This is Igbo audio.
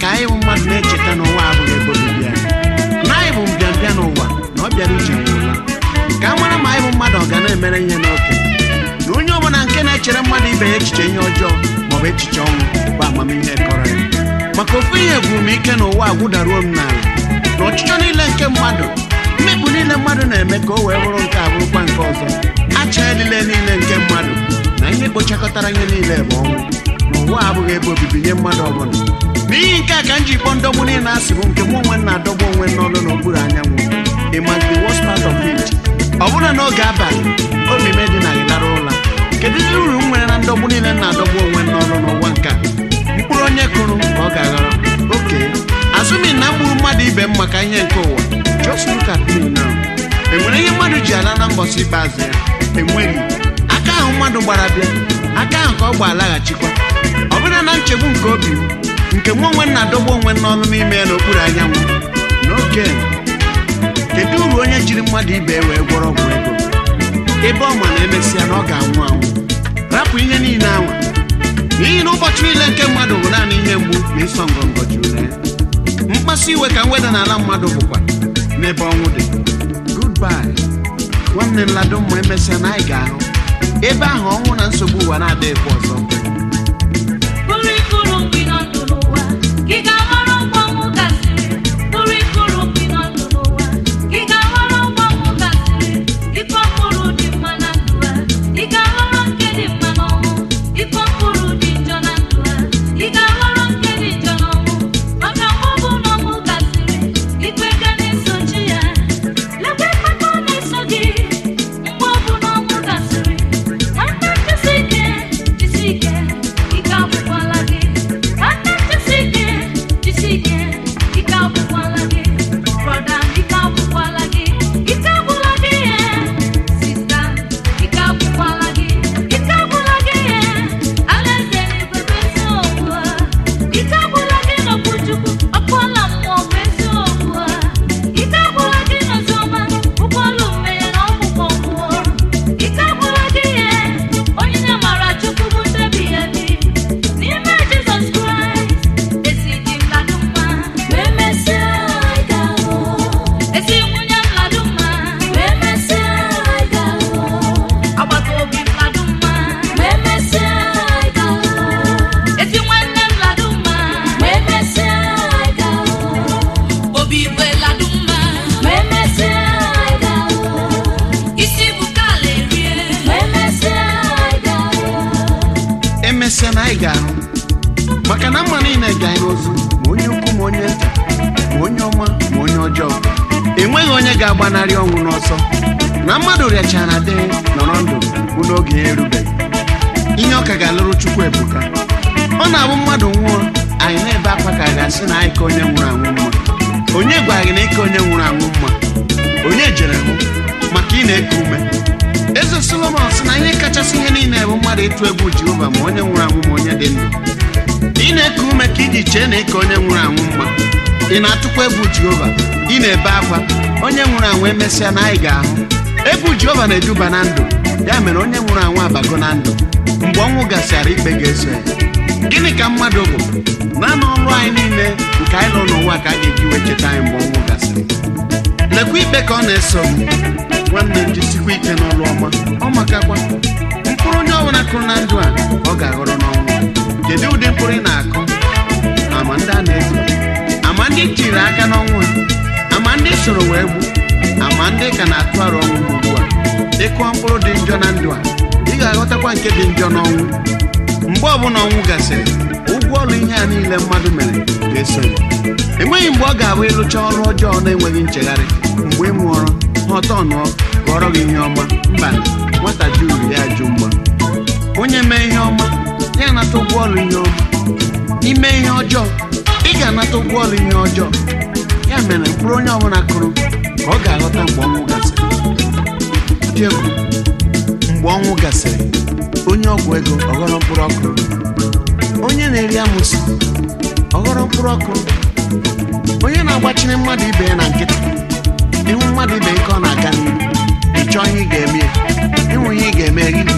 ka anyị bụ mmadụ na-echeta na ụwa abụghị ebe obibi anyị na anyị bụ mbịambịa n'ụwa na ọ bịara ije nwụla ka a mara ma anyị bụ mmadụ ọ ga na-emere ihe n'oke na onye ọbụla nke na-echere mmadụ ibe ya echiche ihe ọjọọ maọbụ echiche ọnwụ bụ amamihe kọrọ ya maka ofu ihe gwuru m ike n'ụwa agwụdaruo m n'ala na ọchịchọ niile nke mmadụ mmekpu niile mmadụ na-eme ka o wee bụrụ nke a bụrụkwa nke ọzọ acha elile niile nke mmadụ na ihe kpochakọtara ihe niile bụ ọnwụ na ụwa abụghị ebe obibi nye mmadụ ọbụla n'ihi nke a ka m ji kpọọ ndọgbu niile asị bụ nke mụ onwe m na-adọgbu onwe m n'ọnụ n'okpuru anyanwụ ị ma the worst part of it ọ bụrụ na n'oge abalị obi m edinaghị lara ụra kedu ihe uru m nwere na ndọgbu niile m na-adọgbu onwe m n'ọnụ n'ụwa nke a mkpụrụ onye kụrụ ka ọ ga-aghọrọ oke azụmi na mgburu mmadụ ibe m maka ihe nke ụwa just look at me now enwere ihe mmadụ ji ala na mbọsị ikpeazụ ya enweghị aka ahụ mmadụ gbara bịa aka ahụ ka ọ gba alaghachikwa ọ bụrụ na nchegbu nke obi m nke mụ onwe m na-adọgbu onwe m n'ọnụ n'ime ya n'okpuru anyanwụ n'oge kedu uru onye jiri mmadụ ibe wee gwọrọ ọgwụ ego ebe ọ ma na emesịa na ọ ga-anwụ anwụ rapụ ihe niile anwa n'ihi na ụbọchị niile nke mmadụ bụ naanị ihe mgbu na ịsọ ngọngọ juru na ya mkpasu iwe ka mweda n'ala mmadụ bụkwa n'ebe ọnwụ dị goodbye nwanne nlado mma emesịa na anyị ga-ahụ ebe ahụ ọnwụ na nsogbu ụwa na-adịghịkwa ọzọ Bụrụ ikuru mgbe ị nọ ndụ n'ụwa, ka ị ga-aghọrọ mgbe ọnwụ gasịrị. Bụrụ ikuru mgbe ị nọ ndụ n'ụwa, ka ị ga-aghọrọ mgbe ọnwụ gasịrị. Ịkọ mkpụrụ dị mma na ndụ ha, ị ga-aghọrọ nke dị mma n'ọnwụ. Ịkọ mkpụrụ dị njọ na ndụ ha, ị ga-aghọrọ nke dị njọ n'ọnwụ. Maka mgbe ọ bụ na ọnwụ gasịrị, ikpe ga na-esochi ya. Lekwa ikpe ọ na-eso gị, mgbe ọ bụ na ọnwụ gasịrị. Nwanne jisi ike, jisi ike, ike agwụkwala gị. Nwanne jisi ike, jisi ike, ike agwụkwala gị. Brọda, ike agwụkwala gị. Ike agwụla gị ihe. Sista, ike agwụkwala gị. Ike agwụla gị ihe. Alaeze n'igwe bụ eziokwu ha. Ike agwụla gị n'okwu Chukwu, ọkpọla mmụọ bụ eziokwu ha. Ike agwụla gị n'oziọma, ụgbọelu mmehie na ọgwụgwọ mmụọ. Ike agwụla gị ihe. Onyinye mara Chukwu bụ ndebi ya bi. N'ime Jizọs Kraịst, ezi dị mmadụ mma. Ma emesịa, anyị ga-ahụ. Ezi nwunye mmadụ mma. Ma emesịa, anyị ga-ahụ. Agbata obi mmadụ mma. Ma emesịa, anyị ga-ahụ. Ezi nwanne mmadụ mma. Ma emesịa, anyị ga-ahụ. Obi igwe mmadụ mma. Ma emesịa, anyị ga-ahụ. Isi bụ kala erie. Ma emesịa, anyị ga-ahụ. emesịa na anyị ga-ahụ maka na mma niile ga anyị n'ozu ma onye ukwu ma onye nta ma onye ọma ma onye ọjọọ enweghị onye ga-agbanarị ọnwụ n'ọsọ na mmadụ rịachara dị nọrọ ndụ bụ n'oge ya erubeghị ihe ọka ga-alụrụ chukwu ebuka ọ na-abụ mmadụ nwụọ anyị na-ebe akwa ka a ga-asị na anyị ka onye nwụrụ anwụ mma onye gwara gị na ike onye nwụrụ anwụ mma onye jere hụ maka ị na-eku ume eze solomon sị na ihe kachasị ihe niile bụ mmadụ ịtụ egwu jehova ma onye nwụrụ anwụ ma onye dị ndụ ị na-eku ume ka iji chee na ike onye nwụrụ anwụ mma ị na-atụkwa egwu jehova ị na-ebe akwa onye nwụrụ anwụ emesịa na anyị ga-ahụ egwu jehova na-eduba na ndụ ya mere onye nwụrụ anwụ abago na ndụ mgbe ọnwụ gasịara ikpe ga-eso ya gịnị ka mmadụ bụ naanị ọrụ anyị niile nke anyị nọ n'ụwa ka a ga-eji wee cheta anyị mgbe ọnwụ gasịrị lekwa ikpe ka ọ na-eso m nwanne m jisikwa ike n'ọrụ ọma ọ makakwa mkpụrụ onye ọbụla kụrụ na ndụ a ọ ga-aghọrọ n'ọnwụ kedu ụdị mkpụrụ ị na-akụ ama ndị a na-ezo ama ndị tiri aka n'ọnwụ ha ama ndị soro wee gbu ama ndị ka na-atụ aro ọnwụ ugbu a ịkụọ mkpụrụ dị njọ na ndụ a ị ga-aghọtakwa nke dị njọ n'ọnwụ mgbe ọbụla ọnwụ gasịrị ụgwọ ọrụ ihe a niile mmadụ mere ga-eso ya enweghị mgbe ọ ga-abụ ịlụcha ọrụ ọjọọ na-enweghị nchegharị mgbe ị nwụọrọ ha ọtọ nụọ gọrọ gị ihe ọma mba nwata ju uru ya jụ mgba onye mee ihe ọma ya anata ụgwọ ọrụ ihe ọma ime ihe ọjọọ ị ga-anata ụgwọ ọrụ ihe ọjọọ ya mere mkpụrụ onye ọbụla kụrụ ka ọ ga-aghọta mgbe ọnwụ gasịrị dị egwu mgbe ọnwụ gasịrị onye ọgwụ ego ọghọrọ mkpụrụ ọkụ onye na-eri amụsị ọghọrọ mkpụrụ ọkụ onye na-agbachiri mmadụ ibe ya na nkịtị ihu mmadụ ibe nke ọ na-aga n'ihu ị chọọ ihe ị ga-eme ya ịnwe ihe ị ga-eme gị